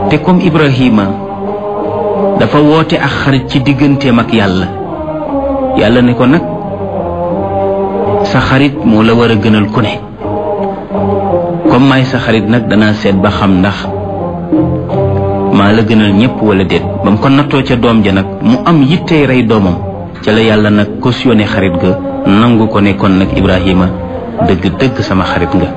te comme Ibrahima dafa woote ak xarit ci digganteem ak yàlla yàlla ne ko nag sa xarit moo la war a gënal ku ne comme maay sa xarit nag danaa seet ba xam ndax maa la gënal ñëpp wala déet ba mu ko nattoo ca doom ja nag mu am yittey rey doomam ca la yàlla nag cautionné xarit ga nangu ko ne kon nag Ibrahima dëgg dëgg sama xarit nga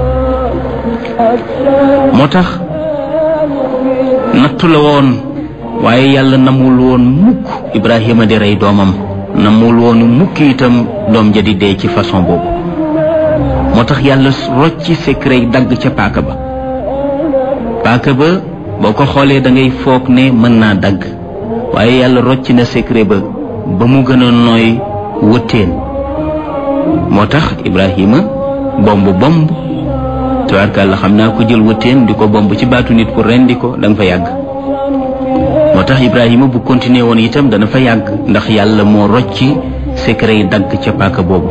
moo tax nattu la woon waaye yàlla namul woon mukk Ibrahima di rey doomam namul woon mukk itam doom ja di dee ci façon boobu moo tax yàlla rocci secret dagg ca paaka ba paaka ba boo ko xoolee da ngay foog ne mën naa dagg waaye yàlla rocci na secret ba ba mu gën a nooy wëttéen moo tax Ibrahima bomb bomb tabaarkàlla xam naa ko jël wëttéen di ko bomb ci baatu nit ku rendi ko da nga fa yàgg moo tax Ibrahima bu continuer woon itam dana fa yàgg ndax yàlla moo rocci secret yi dagg ca paaka boobu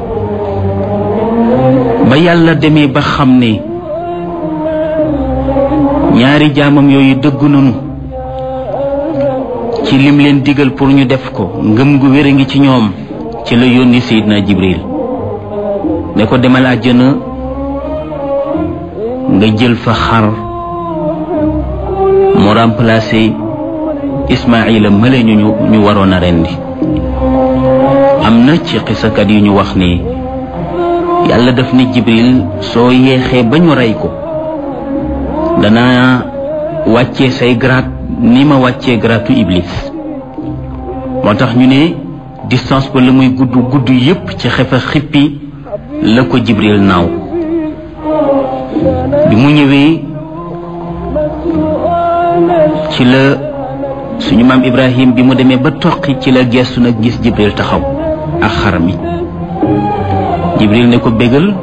ba yàlla demee ba xam ne ñaari jaamam yooyu dëggu nañu ci lim leen digal pour ñu def ko ngëm gu wér a ngi ci ñoom ci la yónni Seydina Jibril ne ko demal àjjana nga jël fa xar mu remplacé Ismaïla mële ñu ñu waroon a rendi am na ci xisakat yu ñu wax ni yàlla daf ne Jibril soo yeexee ba ñu rey ko dana wàccee say grade ni ma wàccee gratu Iblis moo tax ñu ne distance ba la muy gudd gudd yépp ci xefa xippi la ko Jibril naaw bi mu ñëwee ci la suñu maam Ibrahim bi mu demee ba toqi ci la gestu nag gis Jibril taxaw ak xar mi Jibril ne ko bégal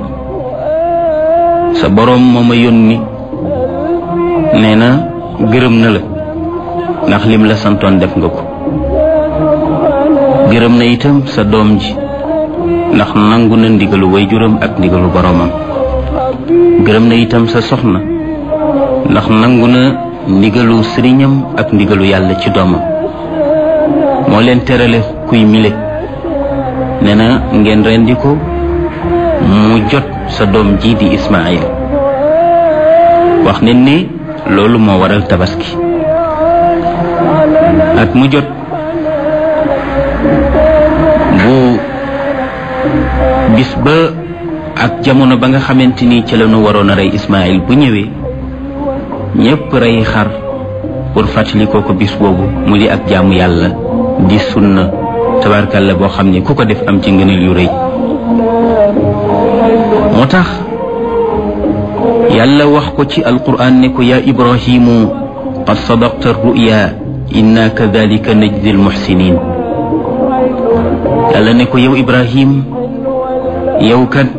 sa boroom moo ma yónni nee na gërëm na la ndax lim la santoon def nga ko gërëm na itam sa doom ji ndax nangu na ndigalu waajuram ak ndigalu boroomam gërëm na itam sa soxna ndax nangu na ndigalu sëriñam ak ndigalu yàlla ci doomam moo leen terale kuy mile nee na ngeen rendi ko mu jot sa doom ji di Ismaayil wax ne ni loolu moo waral tabaski at mu jot bu bis ba ak jamono ba nga xamante ni ci la ñu waroon a rey Ismaayil bu ñëwee ñépp rey xar pour fàttali ko ko bis boobu mu di ak jaamu yàlla di sunna tabarkalla boo xam ne ku ko def am ci ngëneel yu rëy moo tax yàlla wax ko ci alquran ne ko yaa ibrahimu qad sadaqta ruya inna kadalika najdi almuxsinin yàlla ne ko yow ibrahim yow kat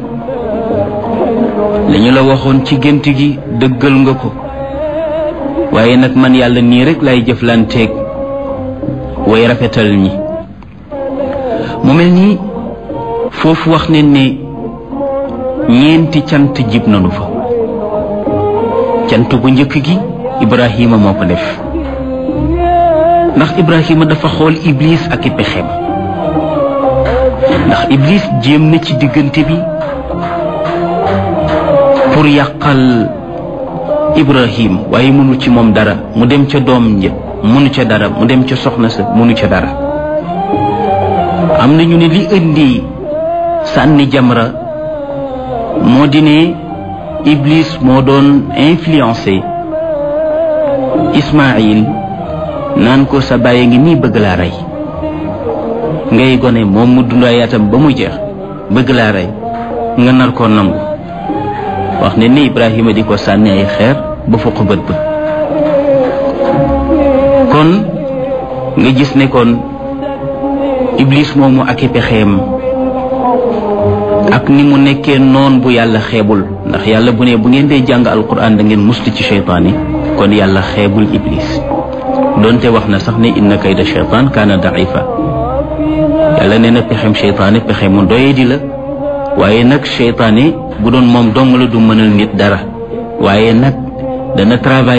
lañu la waxoon ci gént gi dëggal nga ko waaye nag man yàlla nii rek lay jëflanteeg way rafetal ñi mu mel ni foofu wax ne ne ñeenti cant jib nanu fa cant bu njëkk gi Ibrahima moo ko def ndax Ibrahima dafa xool Iblis ak i pexeem ndax Iblis jéem na ci diggante bi pour yàqal Ibrahim waaye mënu ci moom dara mu dem ca doom ja mënu ca dara mu dem ca soxna sa mënu ca dara am na ñu ne li indi sànni jamra moo di ne Iblis moo doon influencé Ismaïl naan ko sa bàyyi ngi nii bëgg laa rey ngay gone moom mu dundaay atam ba mu jeex bëgg laa rey nga nar koo nangu wax ne ni Ibrahima di ko sànni ay xeer ba fukk bët ba kon nga gis ne kon Iblis moomu ak i pexeem ak ni mu nekkee noon bu yàlla xeebul ndax yàlla bu ne bu ngeen dee jàng alquran da ngeen mustu ci cheytaan yi kon yàlla xeebul iblis doonte wax na sax ne inna kayda cheytaan kaana daifa yàlla nee na pexem cheytaane pexe mu doye di la waaye nag cheytaane bu doon moom dong la du mënal nit dara waaye nag dana travail